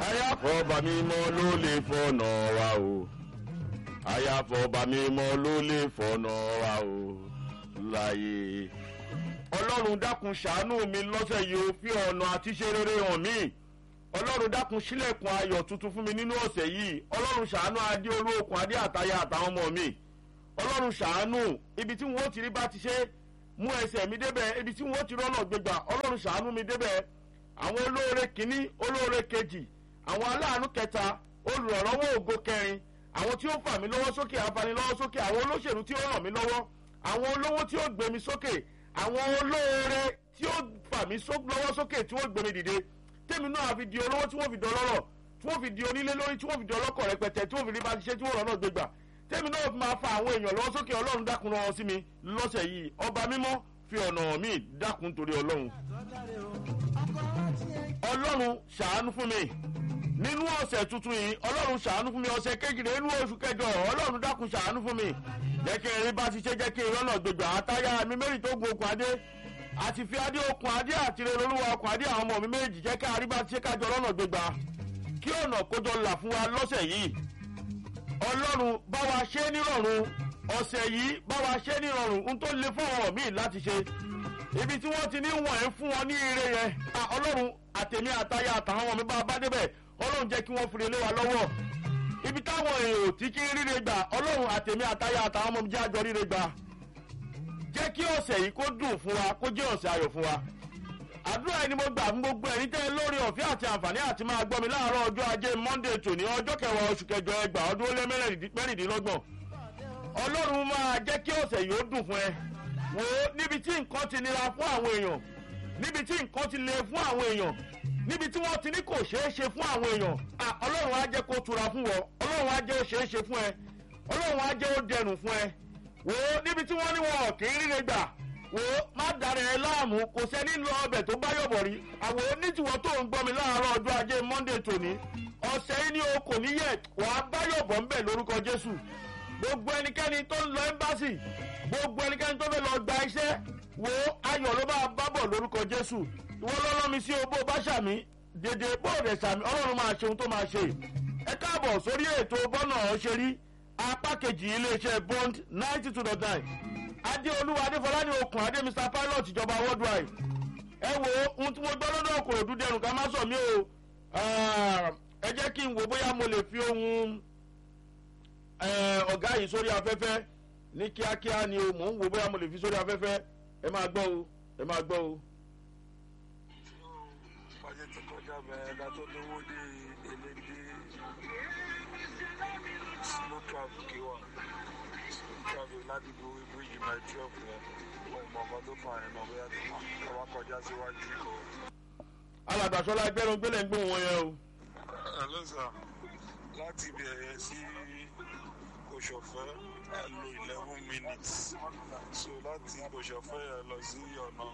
àyàfọ́ba mímọ́ ló lè fọ̀nà wa o àyàfọ́ba mímọ́ ló lè fọ̀nà wa o láyé. ọlọ́run dákun ṣàánú mi lọ́sẹ̀ yìí ó fi ọ̀nà àti ṣe rere hàn mí ọlọ́run dákun sílẹ̀kùn ayọ̀ tuntun fún mi nínú ọ̀sẹ̀ yìí ọlọ́run ṣàánú adé olóòkun adé àtayá àtàwọn ọmọ mi ọlọ́run ṣàánú ibi tí wọ́n ti rí bá ti ṣe mú ẹsẹ̀ mi débẹ̀ ibi tí wọ́n ti rọ́nà gbégbà ọlọ́run ṣàánú mi débẹ̀ àwọn olóore kìíní olóore kejì àwọn aláàánú kẹta olùrànlọ́wọ́ ògo kẹrin àwọn tí ó fà mí lọ́wọ́ sókè afanilọ́wọ́ sókè àwọn olóṣèlú tí ó ràn mí lọ́wọ́ àwọn olówó tí ó gbé mi sókè àwọn olóore tí ó fà mí lọ́wọ́ sókè tí ó gbé mi dìde tèmi náà fi di olówó tí wọ́n fi di ọlọ́rọ̀ tí wọ́n fi di onílé lórí tí wọ́n fi di ọlọ́kọ̀ rẹpẹtẹ tí wọ́n fi rí bá ti ṣe tí wọ́n rọ́nà gbégbà tèmi náà fi máa fa àwọn èèyàn lọ́wọ́ sókè ọlọ́run dákun rán wọn sí mi lọ́sẹ̀ yìí ọba mímọ́ fi ọ̀nà mi dákun torí ọlọ́run. ọlọ́run ṣàánú fún mi nínú ọ̀sẹ̀ tuntun yìí ọlọ́run ṣàánú fún mi ọ̀sẹ̀ kejìlá inú oṣù kẹjọ ọlọ́run dákun ṣàánú fún mi jẹ́ kí erin bá ti ṣe jẹ́ kí ìrọ́nà gbégbà àtàyà mi mẹ́rin tó gun okùn adé àti fi adé okùn adé àti rere olúwa okùn adé àwọn ọmọ mi méjì jẹ́ ká àríbá ti ṣe kájọ ọlọ́nà gbégbá kí ọ̀nà kójọ là fún wa lọ́sẹ̀ yìí ọlọ́run bá wa ṣe é nírọ̀rùn ọ̀sẹ̀ yìí bá wa ṣe é nírọ̀rùn n tó le fún ọ̀rọ̀ míì láti ṣe ibi tí wọ́n ti ní wọ̀n ẹ́ fún wọn ní ire yẹn ọlọ́run àtẹ̀mí àtayá àtàwọn ọmọ mi bá bá débẹ̀ ọlọ́run jẹ́ kí wọ́n fi lé wa lọ́wọ́ ibi táwọn èrò tí kí ń ríre gbà ọlọ́run àtẹ̀mí àtayá àtàwọn ọmọ mi jẹ́ àjọ ríre gbà jẹ́ kí ọ̀sẹ̀ yìí kó dùn fún wa kó jẹ́ ọ̀sẹ̀ ayọ̀ fún wa. àdúrà ẹni mo gbà fún gbogbo ẹni tẹ́ lórí ọ̀fẹ́ àti àǹfààní àti máa gbọ́ mi láàárọ̀ ọjọ́ ajé monday tòní ọjọ́ kẹwàá oṣù kẹjọ ẹgbà ọdún ó lé mẹ́rìndínlọ́gbọ̀n. ọlọ́run máa jẹ́ kí ọ̀sẹ̀ yìí ó dùn fún ẹ. wò ó níbi tí nǹkan ti nira fún àwọn èèyàn níbi tí nǹkan ti le fún àwọn èèyàn níbi tí wọ́n ti ní kò ṣeé ṣe fún àwọn èèyàn ọlọ́run á jẹ́ kó tura fún wọ ọlọ́run á jẹ́ ó ṣeé ṣe fún ẹ ọlọ́run á jẹ́ ó dẹrùn fún ẹ wò ó níbi tí wọ́n ní wọn kì í ríre gbà wò ó má dara ẹ láàmú kò sẹ́ni lọ ọbẹ̀ tó bá yọ̀bọ̀ rí àwò onítiwọ́ tó ń gbọ́ mi láàárọ̀ ọjọ́ ajé monday tòní ọ̀sẹ̀ yìí ni o kò ní yẹ wà á bá yọ̀bọ̀ ńbẹ̀ lórúkọ jésù gbogbo ẹnikẹ́ni tó ń lọ ẹ́mbásì gbogbo ẹnikẹ́ni tó fẹ́ lọ gba iṣẹ́ wò ó ayọ̀ ló bá bá bọ̀ lórúkọ jésù ìwọ lọ́lọ́ mi sí obó bá ṣàmì dèdè bóòdè ṣàmì ọlọ́run máa ṣe ohun tó máa ṣe ẹ káàbọ̀ sórí ètò bọ́nà ọ̀ṣẹ́rí apá kejì iléeṣẹ́ bond ninety two dot nine adéolúwa adéfọládé okùn adé mr pilot ìjọba worldwide ẹ wo ohun tí mo gbọ́ lọ́dọ̀ kò dún dẹrùn ká má sọ mí o ẹ jẹ́ kí n wò bóyá mo lè fi ohun ọ̀gá yìí sórí afẹ́fẹ́ ní kíákíá ni o mò ń wò bóyá mo lè fi sórí afẹ́fẹ́ ẹ máa gbọ́ o ẹ máa gbọ́ o. ọjọ́ ti kọjá bẹ́ẹ̀ ká tó lówó dé elédè slow traffic wà slow traffic láti gbowó bíríjì máa twelve yẹn ọmọ ọkọ tó fà yẹn náà bóyá tó wá kọjá síwájú. alàgbàsọ́lá ẹgbẹ́rún gbélé ń gbóhùn wọn yẹn o. hello sir láti bẹ̀rẹ̀ sí kòsòfẹ́ ẹ lo eleven minutes so láti kòsòfẹ́ ẹ lọ sí ọ̀nà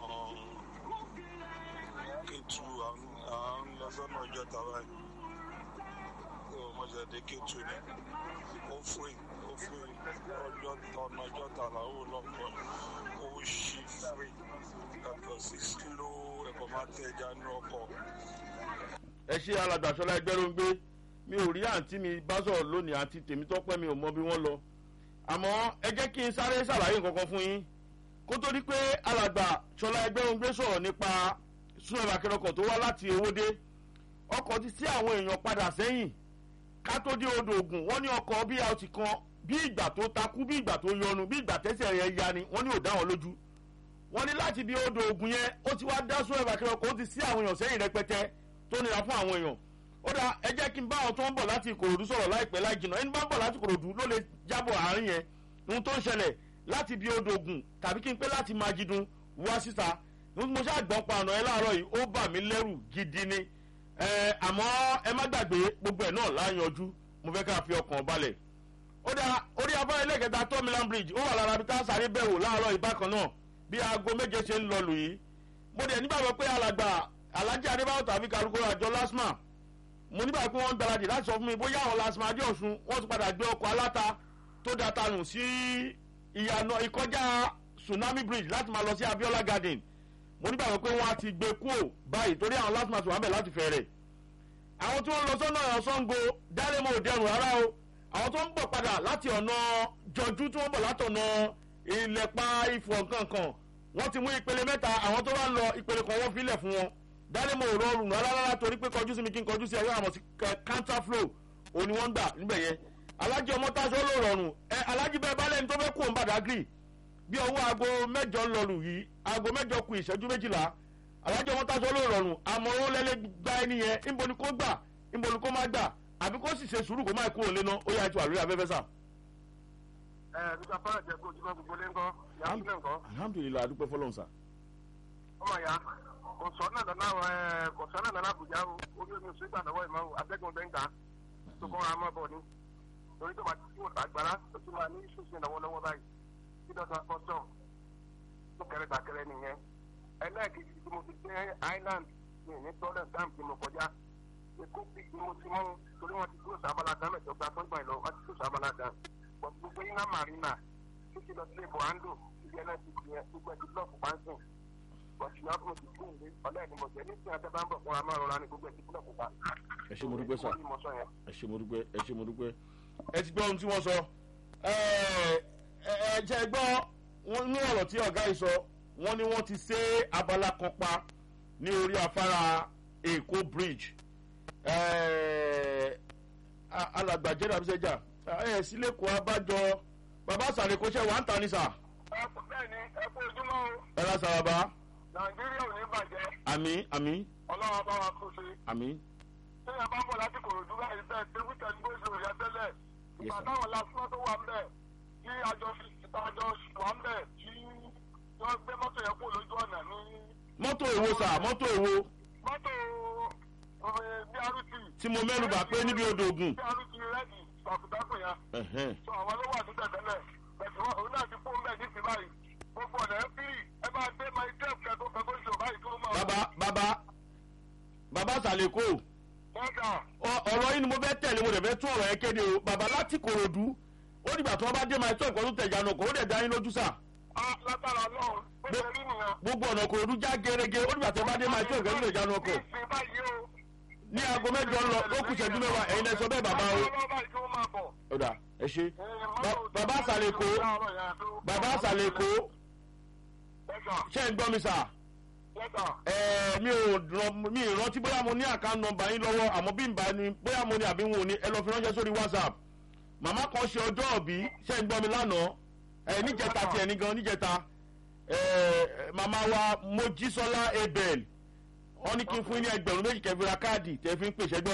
kétu à ń lọ sọ́nà ọjọ́ tàwa yìí mọ̀jẹ̀dẹ̀ kétu ni ó fún ó fún ọjọ́ ọ̀nà ọjọ́ tààlà ó lọ́pọ̀ ó ṣì fún yàtọ̀ sí sílò ẹ̀kọ́ máa tẹ̀ ẹja ní ọkọ̀. ẹ ṣe alàgbàsọ́lá ẹgbẹ́rún gbé mi ò rí àǹtí mi bá sọ̀rọ̀ lónìí àǹtí tèmi tọ́pẹ́ mi ò mọ bí wọ́n lọ àmọ́ ẹ jẹ́ kí n sáré ṣàlàyé nǹkan fún yín kó tó di pé alàgbà sọlá ẹgbẹ́rún gbé sọ̀rọ̀ nípa súnmọ́ akẹ́rọ̀kọ̀ tó wá láti ewódé ọkọ̀ ti sí àwọn èèyàn padà sẹ́yìn ká tó dé odò ògùn wọ́n ní ọkọ̀ bí a ti kan bí ìgbà tó takú bí ìgbà tó yọnu bí ìgbà tẹ́sẹ̀ rẹ̀ ya ni wọ́n ní ò dá wọn lójú wọ́n ní láti bí odò ògùn yẹn ó ti wá dá súnmọ́ akẹ́rọ̀kọ̀ ó ti sí àwọn èèyàn sẹ́yìn rẹpẹtẹ tó nira fún àwọn èèyàn ó dá ẹ jẹ́ kí n bá àwọn tó ń bọ̀ láti ìkòròdú sọ̀rọ̀ láìpẹ́ láì jìnnà ẹni bá ń bọ̀ láti ìkòròdú ló lè jábọ̀ àárín yẹn ohun tó ń ṣẹlẹ̀ láti bí odò ògùn tàbí kí n pé láti máa jidun wá síta mo ṣáà gbọ́n pa àná ẹ láàárọ̀ yìí ó bà mí lẹ́rù gidi ni àmọ́ ẹ má gbàgbé gbogbo ẹ̀ náà láyanjú mo fẹ́ ká fi ọkàn balẹ̀ ó dá orí afárá ẹlẹ́kẹta tó milan bridge ó wà lára bí tá a sáré bẹ̀wò láàárọ̀ ìbákan náà bí aago méje ṣe ń lọ lù yìí mo dẹ̀ nígbàgbọ́ pé alàgbà alájí adébáwò tàbí karùkọ àjọ lasma mo nígbà pé wọ́n ń gbáradì láti sọ fún mi bóyá àwọn lasma adé ọ̀sùn wọ́n ti padà gbé ọkọ̀ aláta tó data nù sí ìyànà ìkọjá tsunami bridge láti máa lọ sí abiola garden mo nígbàgbọ́ pé wọ́n á ti gbé kúò báyìí torí àwọn lasma ti wà ń bẹ̀ láti fẹ̀rẹ̀ àwọn tí wọ́n lọ sọ́nà ọ̀sángo dálẹ́mọ̀ òdẹrùn rárá o àwọn tó ń bọ̀ padà láti ọ̀nà jọjú tí wọ́n bọ̀ látọ̀nà ìlẹ̀pa ìfọ̀ kankan wọ́n ti mú ìpele mẹ́ta àwọn tó bá ń lọ ìpele kan wọ́n filẹ̀ fún wọn dálẹ́mọ̀ ò rọrùn rárá torí pé kọjú sí mi kí n kọjú sí ẹ̀rọ àmọ̀ sí counter flow òní wọ́n ń gbà níbẹ̀ yẹn alájí ọmọ táṣọ ló rọrùn ẹ alájí bẹ́ẹ̀ bá lẹ́ni tó fẹ́ kú òun bàdágìrì bí ọwọ́ aago mẹ́jọ ń lọlù yìí aago mẹ́jọ kù ìṣẹ́jú méjìlá alájí ọmọ táṣọ ló rọrùn àmọ́ ó lẹ́lẹ́ gba ẹni yẹn níbo ni kó gbà níbo ni kó má gbà àbí kó sì ṣe sùúrù kó má kúrò lé náà ó yà ètò àlórí afẹ́fẹ́ sà. ẹ nígbà fáwọn jẹ kó ojúmọ́ gbogbo lé ńkọ́ ìyá sílẹ̀ ńkọ́ alhamdulilayi adúpẹ́ fọlọ́n sà. ọmọ ìyá kò sọ náà dáná ẹ kò sọ náà dáná àbújá o orí omi oṣù ìgbàdàwọ̀ ìmọ̀ o atẹ́gùn bẹ́ẹ̀ ń gbà tó kọ́ ra mọ́ bọ̀ ni torí tó bá ti kú àgbàrá tó ti máa ní ìṣòṣì lọ́wọ́lọ́wọ́ báyìí kí dọ́tà kọ́sọ̀ tó kẹrẹ gbàkẹrẹ nìyẹn ẹlẹ́ẹ̀kejì tí mo ti dé island ní ní tọ́lẹ̀ dam tí mo kọjá èkó bí mo ti mú torí wọn ti kúrò sábàlá dam ẹ̀jọ̀ gba fún ìgbà ìlọ wọn ti kúrò sábàlá dam but gbogbo iná marina títí lọ sí iboando ibi ẹ̀ náà ti fi yẹn gbogbo ẹ̀ ti blọọkù pàǹsìn but ìyá mo ti kú ìlé ọ̀lẹ́ ni mo jẹ́ ní ìsìn àtẹ́bá ń bọ̀ fún wa máa rọra ní gbogbo ẹ̀ ti blọọkù pa. ẹ ṣe mo dúpẹ́ sà Mo sọ yẹn. ẹ ṣe mo dúpẹ́ ẹ ṣe mo dúpẹ́ ẹ ti gbọ́ ohun tí wọ́n sọ ẹ ẹ jẹ́ gbọ́ wọn ní ọ̀rọ̀ tí ọ̀gá yìí sọ wọ́n ní wọ́n ti ṣe abala kan pa ní orí afárá èkó bridge ẹ alàgbàjẹ́ dàbísẹ́jà ẹ sílẹ̀ kó abájọ bàbá sàrèkóṣẹ́ wà ń ta ni sà ẹ kú bẹ́ẹ̀ ni ẹ kú ojúmọ́ o ẹ ra sàràbà nàìjíríà ò ní bàjẹ́ àmì àmì ọlọ́run bá wa kú sí i. àmì téèyàn bá ń bọ̀ láti kòròdú báyìí bẹ́ẹ̀ tẹ́kù tẹ́lú bó ṣe òyà tẹ́lẹ̀ ìgbà sir. táwọn lásán tó wà ń bẹ̀ tí àjọ àjọ wà ń bẹ̀ tí wọ́n gbé mọ́tò yẹn kó lójú ọ̀nà ní mọ́tò èwo sà mọ́tò èwo mọ́tò brt tí mo mẹ́nu bà pé níbi odò ògùn brt rẹ́dì ṣàkùdákùn yẹn ẹ̀hẹ́n. tó àwọn ló wà ní tẹ̀tẹ̀lẹ̀ pẹ̀sùn òun náà ti fún bẹ́ẹ̀ ní ti báyìí gbogbo ọ̀nà ẹ̀ fírì ẹ máa gbé my trip kẹ́kọ̀ọ́ kẹ́kọ̀ọ́ ìṣòro báyìí tó máa bàbá bàbá bàbá sàlẹ̀kọ́ mọ́tà ọ̀rọ̀ yìí ni mo fẹ́ tẹ̀lé mo dẹ̀ fẹ́ tún ọ̀rọ̀ yẹn kéde o bàbá láti kòròdú ó dìgbà tí wọ́n bá dé máa tó nǹkan tó tẹ̀ ìjánu kò ó dẹ̀ dá yín lójú sà á látara náà bó ṣe rí nìyẹn. gbogbo ọ̀nà kòròdú já gerege ó dìgbà tí wọ́n bá dé máa tó nǹkan tó tẹ̀ ìjánu ọkọ̀ ìsìn báyìí o. ní aago mẹ́jọ ń lọ ó kù ṣẹ́jú mẹ́wàá ẹ̀yin lẹ sọ bẹ́ẹ̀ bàbá o ó dà ẹ ṣe Ba- bàbá sàlẹ̀kọ́ bàbá sàlẹ̀kọ́ ṣé ń gbọ́ mi sà ẹ mi ò ràn- mi ì rántí bóyá mo ní àká nọmba yín lọ́wọ́ àmọ́ bí n bá ní bóyá mo ní àbí wọn ò ní ẹ lọ fi ránṣẹ́ sórí whatsapp màmá kan ṣe ọjọ́ òbí ṣé ń gbọ́ mi lánàá ẹ níjẹta tiẹ̀ ní gan níjẹta ẹ màmá wa mojísọ́lá abel wọ́n ní kí n fún yín ní ẹgbẹ̀rún méjì kẹfì ra káàdì tẹ̀ fi ń pèsè gbọ́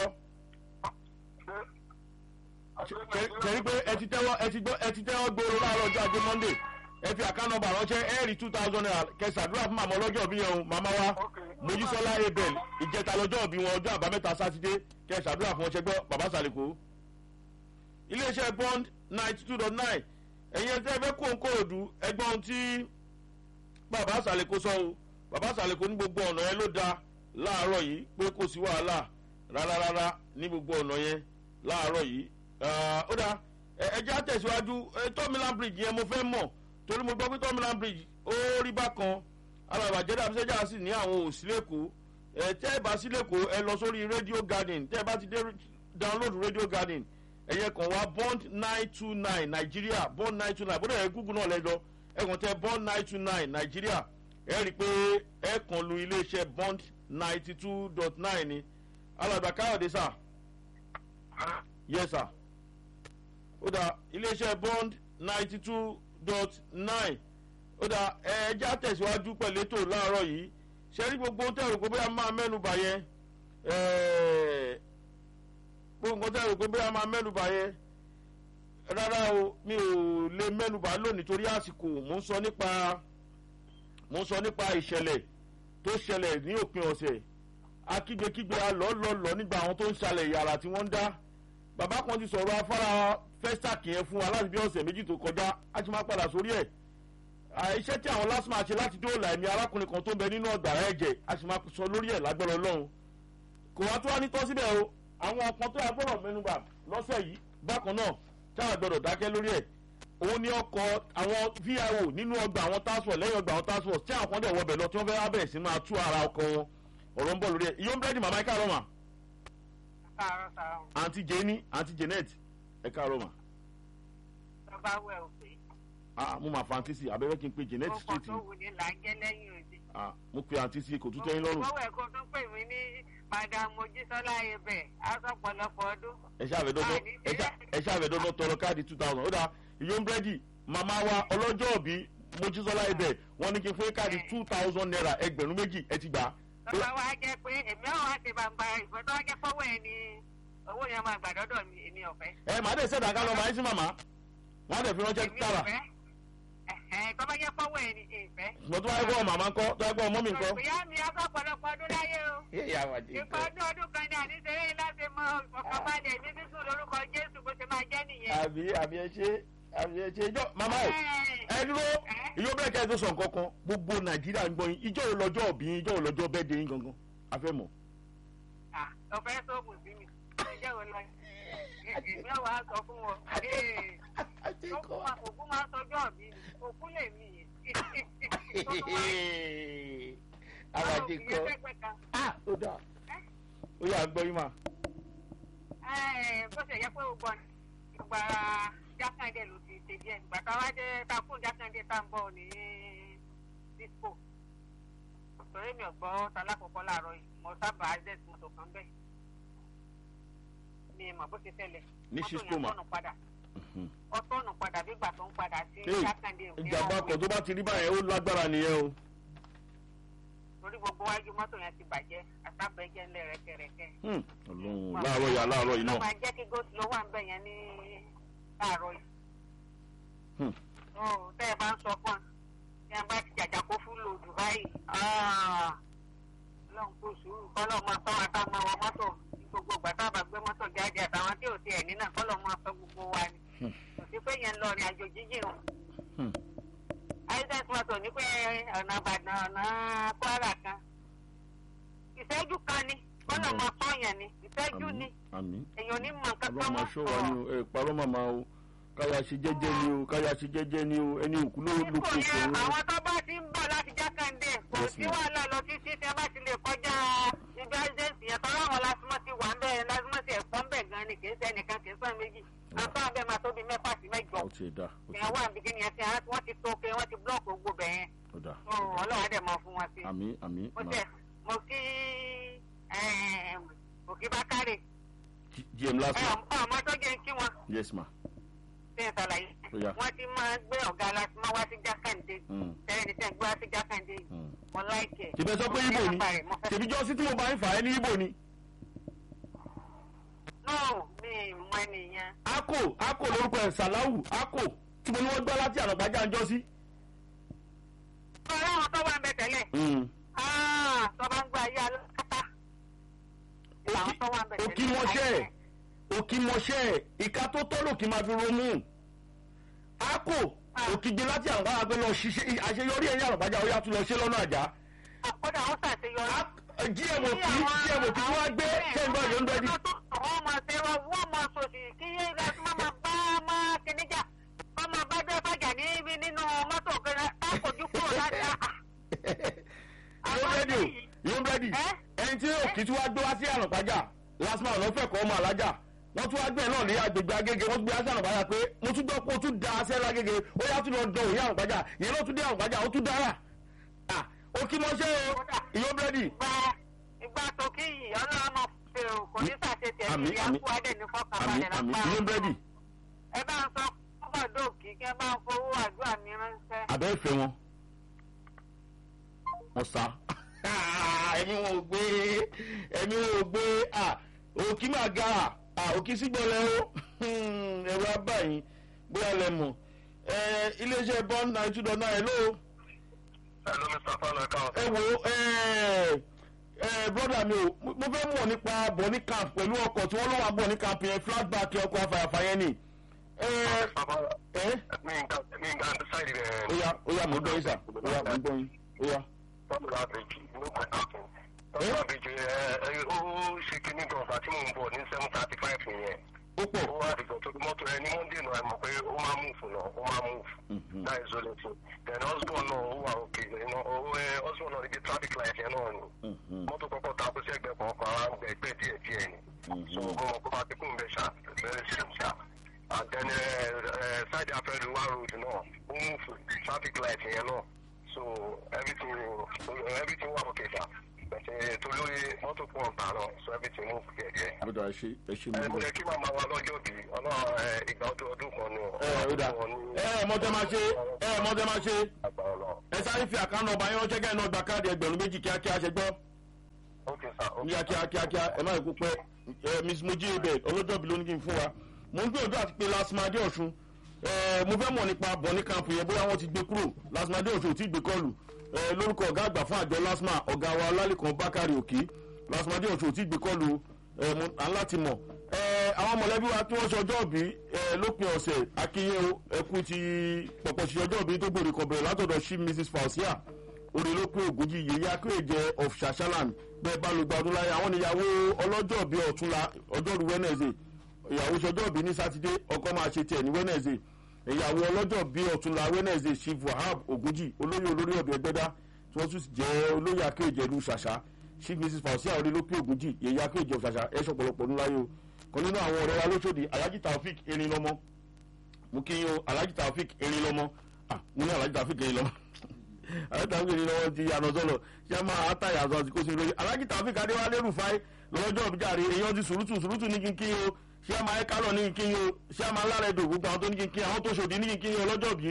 kẹrí pé ẹ ti tẹ́wọ́ ẹ ti gbọ́ ẹ ti tẹ́wọ́ gbòòrò láàárọ̀ ọjọ́ ajé monday ẹ fi àká nọmba ránṣẹ́ ẹ rí two thousand naira kẹsàdúrà fún màmá ọlọ́jọ́ òbí yẹn o màmá wa mojísọ́lá abel ìjẹta lọ́jọ́ òbí wọn ọjọ́ àbámẹ́ta sátidé kẹsàdúrà fún ọṣẹgbọ́ bàbá sàlẹ̀kọ́ iléeṣẹ́ bond ninety two dot nine ẹ̀yin ẹ̀ tẹ́ ẹ fẹ́ kó ń kó òdu ẹgbọ́n ohun tí bàbá sàlẹ̀kọ́ sọ o bàbá sàlẹ̀kọ́ ní gbogbo ọ̀nà yẹn ló da láàárọ̀ yìí pé kò sí wàhálà rárá ní gbogbo ọ̀nà yẹn láàárọ̀ yìí Ah, ó dáa ẹ- ẹ jẹ́ àtẹ̀síwájú ẹ, tọ́mílán bridge yẹn mo fẹ́ mọ̀ torí mo gbọ́ pé tọ́mílán bridge ó rí bákan alàbàjẹ́ dàbísẹ́jà sì ní àwọn òsì lẹ́kọ̀ọ́ ẹ tẹ́ ẹ bá sí lẹ́kọ̀ọ́ ẹ lọ sórí radio garden tẹ́ ẹ bá ti dé download radio garden ẹ̀yẹ kan wá bond nine two nine nàìjíríà bond nine two nine bó dẹ̀ ẹ google náà lẹ lọ ẹ kàn tẹ bond nine two nine nàìjíríà ẹ rí i pé ẹ kàn lu iléeṣẹ́ bond ninety two dot nine ni alàgbà káyọ̀dé sà yes sir ó dà iléeṣẹ́ bond ninety two dot nine ó dà ẹ̀ẹ́dá tẹ̀síwájú pẹ̀lú ètò láàárọ̀ yìí ṣe rí gbogbo ohun tẹ̀rù pé bóyá máa mẹ́nu bà yẹn ẹ̀ẹ́ gbogbo nǹkan tẹ̀rù pé bóyá máa mẹ́nu bà yẹn rárá o mi ò lè mẹ́nu bà lónìí torí àsìkò mò ń sọ nípa mò ń sọ nípa ìṣẹ̀lẹ̀ tó ṣẹlẹ̀ ní òpin ọ̀sẹ̀ akígbekígbe alọ́lọ́lọ́ nígbà àwọn tó ń ṣàlẹ̀ yàrá tí wọ́n ń dá bàbá kan ti sọ̀rọ̀ afárá festac yẹn fún wa láti bí ọ̀sẹ̀ méjì tó kọjá a ti máa padà sórí ẹ̀ À, iṣẹ́ tí àwọn lásìmọ̀ ṣe láti dóòlà ẹ̀mí arákùnrin kan tó ń bẹ nínú ọ̀gbàrá ẹ̀jẹ̀ a sì máa sọ lórí ẹ̀ lágbára ọlọ́run kò wá tó wá ní tọ́ síbẹ̀ o àwọn ọkàn tó yà gbọ́dọ̀ mẹ́nuba lọ́sẹ̀ yìí bákan náà táwọn gbọ́dọ̀ dákẹ́ lórí ẹ̀ òun ni ọkọ̀ àwọn vio nínú ọgbà àwọn task force lẹ́yìn ọgbà àwọn task force tí àwọn kan dẹ̀ wọbẹ̀ lọ tí wọ́n fẹ́ wá bẹ̀rẹ̀ sí máa tú ara ọkọ̀ wọn ọ̀rọ̀ ń bọ̀ lórí ẹ̀ ìyóò ń bẹ́ẹ̀dì màmá ká rọ̀ mà káàárọ̀ sáà àǹtí jẹ́ni àǹtí janet ẹ káàárọ̀ mà lọ́ba wẹ̀ òpè. ah mo máa fa àǹtí sí abẹ́rẹ́ kí n pe janet ọkọ̀ street tó ni wù ní là ń jẹ́ lẹ́yìn òde. ah mo pe àǹtí sí kò tún tẹ́yìn lọ́rùn Mo wẹ̀ kó tún pè mí ní Madam Mojísọ́lá Ebẹ̀, aṣọ pọ̀lọpọ̀ ọdún. ẹ ṣáàfẹ́ dọ́dọ́ Àní ẹ ṣá- ẹ ṣáàfẹ́ dọ́dọ́ tọrọ káàdì two thousand ó dáa ìyóò búrẹ́dì màmá wa ọlọ́jọ́ òbí mojísọ́lá ibẹ̀ wọ́n ní kí n fún yín káàdì two thousand naira ẹgbẹ̀rún méjì ẹ ti gbà á. Lọ́ba wa jẹ́ pé èmi ọ̀ wá ti bàbá ìbọn tó wá jẹ́ fọ́wọ́ ẹ̀ ni owó yẹn máa gbà dọ́dọ̀ mi, èmi ọ̀fẹ́. ẹ màá dẹ̀ sẹ́dá ká lọ màá yín sí màmá wọ́n á dẹ̀ fi ránṣẹ́ Èmi tààrà ọ̀fẹ́. Ẹ̀hẹ́n, tó bá jẹ́ fọ́wọ́ ẹ̀ ni ìfẹ́. ṣùgbọ́n tó wáyé gbọ́ màmá ńkọ́ tó wáyé gbọ́ mọ́mì ńkọ́. Ìyá mi aṣọ pọ̀lọpọ̀ ọdún láyé o. Ìpa ọdún ọdún kan ní àníṣeré láti mọ ọ̀kọ̀balẹ̀ ní sísùn lórúkọ Jésù bó ṣe máa jẹ́ nìyẹn. àbí àbí ẹ ṣe àbí ẹ ṣe ìjọ màmá o Ẹ̀, ẹ dúró ìyó bẹ́ẹ̀ kẹ́ ẹ tó sọ nǹkan kan gbogbo nàìjíríà ń gbọ́ yín ìjọ ò lọ́jọ́ òbí yín ìjọ ò lọ́jọ́ bẹ́ẹ̀ dé yín gangan a fẹ́ mọ̀. ah, ọ̀fẹ́ sóògùn sí mi. Ẹjẹ́ wo lọ? Èmi ọ̀ wá sọ fún wọn. Ee, òkú máa- òkú máa ń sọjọ́ ọ̀bí ni. Òkú lè mí yìí. Tó tún wá àwàdì ìyẹn kan pẹ́pẹ́ kan. ó dáa ó yà gbọ́ yín mà. Ẹ̀, bó ṣe yẹ pé o gbọ́ ni ìgbà jákàndé ló ti ṣe díẹ̀ ìgbà tá a wá dé tá a kún jákàndé tá a ń bọ̀ ní disco torí mi ò gbọ́ talákọ̀ọ́kọ́ láàárọ̀ yìí mo sábà access mọ́tò kan bẹ́ẹ̀ mi mọ̀ bó ṣe tẹ̀lé Ní mọ́tò Cisco yẹn mà. tọ̀nù padà ó tọ̀nù padà bí ìgbà tó ń padà sí Hey, jákàndé òkè ìjàmbá ọ̀hún. ọkọ̀ tó bá ti rí báyẹn ó lágbára nìyẹn o. torí gbogbo wájú mọ́tò yẹn ti bàjẹ́ àtàbẹ̀jẹ̀ ńlẹ̀ rẹ̀kẹ̀rẹ̀kẹ̀. Hmm, ọlọ́run láàárọ̀ yà láàárọ̀ yìí ló náà. máa jẹ́ kí gòsì ló wà ń bẹ̀ yẹn ní láàárọ̀ yìí. Hmm. Ó, tẹ́ ẹ bá ń sọ fún wa tí a bá ti jàjà kó fún lòdù báyìí ọlọ́run kò sùúrù kọ́lọ́ máa tọ́ wa ká máa wọ mọ́tò ní gbogbo ìgbà tá a bá gbé mọ́tò jáde àtàwọn tí ò tiẹ̀ ní náà kọ́lọ́ máa sọ gbogbo wa ni Hmm. kò sí pé yẹn ń lọ rìn àjò jíjìn o Hmm. àìsàn mọ́tò ní pé ọ̀nà Ìbàdàn ọ̀nà Kwara kan ìṣẹ́jú kan ni kọ́lọ́ máa sọ yẹn ni ìṣẹ́jú ni àmì èèyàn ní mọ̀ nǹkan ọlọ́run kan máa mọ́ ṣọ́ wa ni o ẹ parọ́ màmá o káyà ṣe jẹ́jẹ́ ni o káyà ṣe jẹ́jẹ́ ni o ẹni òkú ló ló Nípò kó yẹn fún un. àwọn tó bá ti ń bọ̀ láti jákàndé kò Yes, sí ma'am. wàhálà lọ títí tí a bá ti lè kọjá ibi àìsèǹsì yẹn tọ́lá àwọn lásìmọ́ ti wà ń bẹ̀ lásìmọ́ ti ẹ̀kọ́ ń bẹ̀ gan ni kì í ṣe ẹnìkan kì í sọ méjì àtọ́ àbẹ̀ máa tóbi mẹ́fà sí mẹ́jọ ó ti dà ó ti ìyẹn wà níbi kíni yẹn tí wọ́n ti tó pé wọ́n ti búlọ̀kì gbogbo bẹ̀ yẹn ó dà Ó, ọlọ́run á dẹ̀ mọ fún wọn sí àmì àmì mo mà tẹ̀ mo kí òkè bá kárè gm last ẹ̀ ma ọmọ tó jẹ́ kí wọn yes ma ṣe é ṣàlàyé ó yá wọ́n ti máa gbé ọ̀gá lásìmọ́ wá sí jákàndé Hmm, tẹ́lẹ̀ ní tẹ́ ń gbé wá sí jákàndé yìí hmm. mo láìkẹ̀. tìbẹ̀ sọ pé ibo ni tìbí jọ sí tí mo bá ń fà á ní ibo ni. no mi mọ ènìyàn. ako ako lórúkọ ẹ̀ sàláwù ako tí mo ní wọ́n gbọ́ láti ànàgbájá ń jọ sí. ọ̀rẹ́ àwọn tó wà ń bẹ tẹ́lẹ̀ Hmm. Ah, tó bá ń gba ayé alákatá. làwọn tó wà ń bẹ tẹ́lẹ̀. òkì mọṣẹ́ ẹ̀ òkì mọṣẹ́ ẹ̀ ìka tó tọ́ lòkì máa fi ronú. ako òkì gbé láti ànàgbájá pé lọ ṣiṣẹ́ àṣeyọrí ẹ̀yìn ànàgbájá ó yà tún lọ ṣe lọ́nà àjá. kódà ó ṣàṣeyọrí. gm òkì gm òkì tí wọ́n gbé kẹ́ńgbọ́n yóò ń bẹ́ẹ̀ di. wọ́n máa ṣe wọ́n wọ́n máa sòsì kí yé láti má máa bá máa kíníjà wọ́n máa bá dẹ́ fàjà níbi nínú mọ́tò kan á kojú kúrò láti àá. yóò bẹ́ẹ̀dì o yóò bẹ́ẹ̀dì Ẹ́? ẹni tí òkì tí wàá gbé wá sí ànàpájà lásìmọ̀ àná fẹ́ kọ́ ọmọ alájà wọ́n tún wá gbé ẹ̀ náà ní agbègbè agége wọ́n tún gbé wá sí ànàpájà pé mo tún gbọ́ pé o tún da aṣẹ́ lágége ó yá tún lọ dán òye ànàpájà yẹn ló tún dé ànàpájà ó tún dára à ó kí mọ́ ṣe o yóò bẹ́ẹ̀dì ìgbà ìgbà tó kí yìí ọlọ́run máa fi èrò kò ní sàṣetì Àmín, ẹ̀mí àmín. àkú adé ní àmì fọkànbalẹ̀ àmì lápá. yóò bẹ́ẹ̀dì ẹ bá ń sọ fún ọdọ́ọ̀kì kí ẹ bá ń fowó àdúrà mi ránṣẹ́. àbẹ́ ìfẹ́ wọn wọ́n sá ẹ̀mí wọn ò gbé ẹ̀mí wọn ò gbé òkì máa ga òkì sígbọ́lẹ̀ o ẹ̀rọ abáyín bóyá lẹ mọ̀ iléeṣẹ́ bond nine two dot nine ló hello mr fana kan. ẹ wo broda mi o mo fẹ́ mọ̀ nípa bọ̀ní camp pẹ̀lú ọkọ̀ tí wọ́n ló wà bọ̀ní camp yẹn flashback ọkọ̀ afàyàfà yẹn ni. ẹ ẹ mi nǹkan mi nǹkan decide rẹ̀. ó yá ó yá mo gbọ́ yín sà ó yá mo gbọ́ yín ó yá. tọ́lá àbèjì ló kọ́ káàkiri. tọ́lá àbèjì ẹ ẹ ó ṣe kíní gan ọ̀sà tí mò ń bọ̀ ní seven thirty five nìyẹn. ó pọ̀ ó wá dìgbò tó mọ́tò ẹ ní monday náà ẹ mọ̀ pé ó máa move náà ó máa move. Mhm. that is all it is. then husband náà ó wà òkè husband náà ibi traffic light yẹn náà ni. Mhm. mọ́tò kọ́kọ́ ta kó sí ẹgbẹ́ kan kan ara ń gbẹ ẹgbẹ́ díẹ̀ díẹ̀ ni. so mo mọ̀ pé máa ti kún bẹ́ẹ̀ ṣá very soon ṣá and then side afẹ́rẹ́ wa road náà ó mú traffic light yẹn náà so everything everything wà okay ṣá bẹ̀tẹ̀ tó lórí mọ́tò pọ̀ ọ̀gbà náà so everything move díẹ̀díẹ̀. àbúrò ẹ ṣe ẹ ṣe ẹ mú mo bẹ. lè kí màmá wa lọ́jọ́ bí ọlọ́run ẹ, ìgbà ọdún ọdún kan ni ẹ ẹ ó dà ẹ ẹ mọ́tẹ́ máa ṣe ẹ ẹ mọ́tẹ́ máa ṣe àgbà ọlọ́run ẹ sáré fi àkànnà ọba yẹn ránṣẹ́ kẹ́hìn náà gba káàdì ẹgbẹ̀rún méjì kíákíá ṣe gbọ́ okay sir okay kíákíá kíákíá ẹ má kó pẹ́ ẹ miss mojí ibẹ̀ ọlọ́jọ́ bí ló ní kí n fún wa mo ń gbìyànjú àti pé lásìmọ́dé ọ̀ṣun ẹ mo fẹ́ mọ̀ nípa bọ̀ní camp yẹn bóyá wọ́n ti gbé kúrò lásìmọ́dé ọ̀ṣun ò tí ì gbé kọlù ẹ lórúkọ ọ̀gá àgbà fún àjọ lásìmọ́ ọ̀gá wa lálẹ́kan bákàrí òkè lásìmọ́dé ọ̀ṣun ò tí ì gbé kọlù ẹ mo aláti mọ̀ ẹ àwọn mọ̀lẹ́bí wa tí wọ́n ṣe ọjọ́ òbí ẹ lópin ọ̀sẹ̀ akínyẹ́ o ẹkú ti pọ̀pọ̀ ṣe ọjọ́ òbí tó gbòòrè kọ̀bẹ̀rẹ̀ látọ̀dọ̀ sí mrs fausia orílẹ̀-èdè ògùnjì yèyí akéèjẹ of shashaland bẹ́ẹ̀ bá ló gba ọdún láyé àwọn ìyàwó ọlọ́jọ́ bíi ọ̀túnla ọjọ́rú wednesday ìyàwó sọjọ́ bíi ní sátidé ọkọ máa ṣe tiẹ̀ ní wednesday ìyàwó ọlọ́jọ́ bíi ọ̀túnla wednesday chief wahab ògùnjì olóyè olórí ọ̀dọ̀ ẹgbẹ́dá tí wọ́n tún jẹ́ olóyè akéèjẹ ìlú ṣàṣà chief mrs fausia orílẹ̀-èdè ògùnjì yèyí akéèjẹ of ṣàṣà ẹ̀ ṣọ̀pọ̀lọpọ̀ ọdún láyé o kan nínú àwọn ọ̀rẹ́ wa lóṣòdì alhaji taofik erin lọ́mọ mo kí yín o alhaji taofik erin lọ́mọ ah mo ní alhaji taofik erin lọ́mọ alhaji taofik erin lọ́mọ ti yànnà sọ́lọ̀ ṣé máa àtàyà àzọ àti kó sí lórí alhaji taofik adéwálé rufai lọ́jọ́ òbíjàre èèyàn ti sùrùtù sùrùtù ní kínkín o ṣé máa ẹ̀kálọ̀ ní kínkín o ṣé máa lára ẹ̀dùn gbogbo àwọn tó ní kínkín àwọn tó ṣòdì ní kínkín ọlọ́jọ́ bí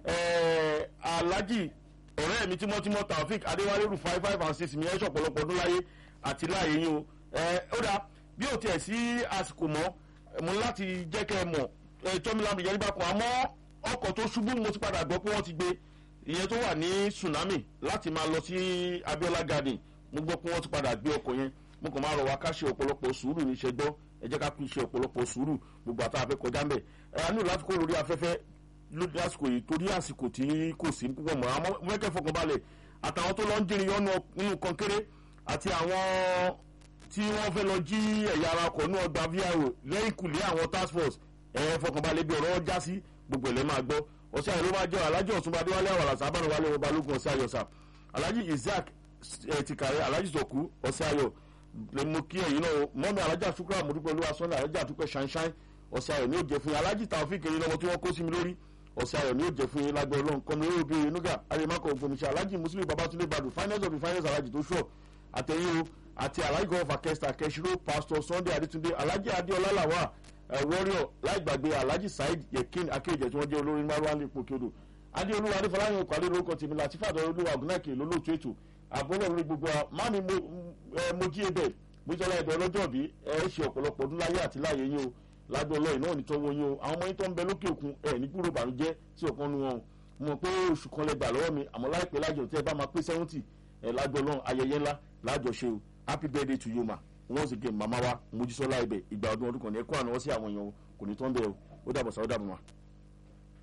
alhaji ọ̀rẹ́ mi tímọ́tímọ́ taofik adéwálé rufai five and six mi ẹ̀ ṣọ̀pọ̀lọpọ̀ ọdún láyé àti láàyè yín o ó dáa bí ò tiẹ̀ sí àsìkò mọ́ mo ní láti jẹ́ kẹ́ ẹ mọ̀ ẹ tọ́mílámù yẹn nígbà kan àmọ́ ọkọ̀ tó ṣubú mo ti padà gbọ́ pé wọ́n ti gbé ìyẹn tó wà ní tsunami láti máa lọ sí abiola garden mo gbọ́ pé wọ́n ti padà gbé ọkọ̀ yẹn mo kàn máa rọ̀ wá ká ṣe ọ̀pọ̀lọpọ̀ sùúrù ní iṣẹ́ gbọ́ ẹ jẹ́ ká kú ṣe ọ̀pọ̀lọpọ̀ sùúrù gbogbo àtàwọn afẹ́ kọjá ń bẹ̀ ẹ á nílò láti kó lórí afẹ́fẹ́ lórí àsìkò yìí torí àsìkò tí kò sí púpọ̀ mọ́ àmọ́ mẹ́kẹ́ fọkànbalẹ̀ àtàwọn tó lọ ń jìnrìn yọnu nínú kọnkéré àti àwọn tí wọ́n fẹ́ lọ jí ẹ̀yà ara ọkọ̀ ní ọgbà vio lẹ́yìn kùlé àwọn task force ẹ̀ fọkànbalẹ̀ bí ọ̀rọ̀ já sí gbogbo ẹ̀lẹ́ máa gbọ́ ọ̀sẹ̀ àyè ló máa jẹ́ alájì ọ̀túnba adéwálé àwàlà sábàánù wálé wọn balógun ọ̀sẹ̀ ayọ̀ sà alájì isaac ẹ̀ ti kàrẹ́ alájì sọ̀kú ọ̀sẹ̀ ayọ̀ lè mú kí ẹ̀yìn náà mọ́mí alájà sukura àmúdúpẹ́ olúwa sọ́nà alájà àtúpẹ́ ṣanṣan ọ̀sẹ̀ ayọ̀ ni ó jẹ́ fún yín alájì tàwọn kiri lọ́mọ tí wọ́n kó sí mi lórí ọ̀sẹ̀ ayọ̀ ni ó jẹ́ fún yín lágbẹ́ ọlọ́run kọ́mi lórí bí inúgà arimakọ̀ ògbómiṣẹ́ alájì muslim babatunde badu finance of the finance alájì tó ṣọ̀ àtẹ̀yìn o àti alhaji gọ́ọ̀fù akẹ́sítà kẹ́sìrò pastor sunday adétúndé alhaji adéọlá làwà warrior láì gbàgbé alhaji saheed yekin akéèjẹ tí wọ́n jẹ́ olórin márùn-ún ní ipòkèodò adéolúwa adéfọláyìn okò alẹ́ lórúkọ tèmi láti fàdọ̀ olúwa ògùnàkè lólóòtú ètò àbọ̀lọ̀ lórí gbogbo wa mami mojí ebè bójọ́lá ẹ̀dọ̀ ọlọ́jọ́ bí ẹ ṣe ọ̀pọ̀lọpọ̀ ọdún láyé àti láyé yín o lágbó ọlọ́yìn náà ní tọ́wọ́ yín o àwọn ọmọ yín tó ń bẹ lókè òkun ẹ̀ ní kúrò bànújẹ́ sí ọ̀kan nu wọn mo mọ̀ pé oṣù kan lẹ gbà lọ́wọ́ mi àmọ́ láìpẹ́ lájọ tí ẹ bá máa pé sẹ́wọ́ntì ẹ̀ lágbó ọlọ́run ayẹyẹ ńlá lájọṣe o happy birthday to you ma once again mama wa mojísọ́lá ibẹ̀ ìgbà ọdún ọdún kan ní ẹ̀kọ́ àná wọ́n sí àwọn èèyàn o kò ní tán bẹ́ẹ̀ o ó dàbọ̀ sá ó dàbọ̀ ma.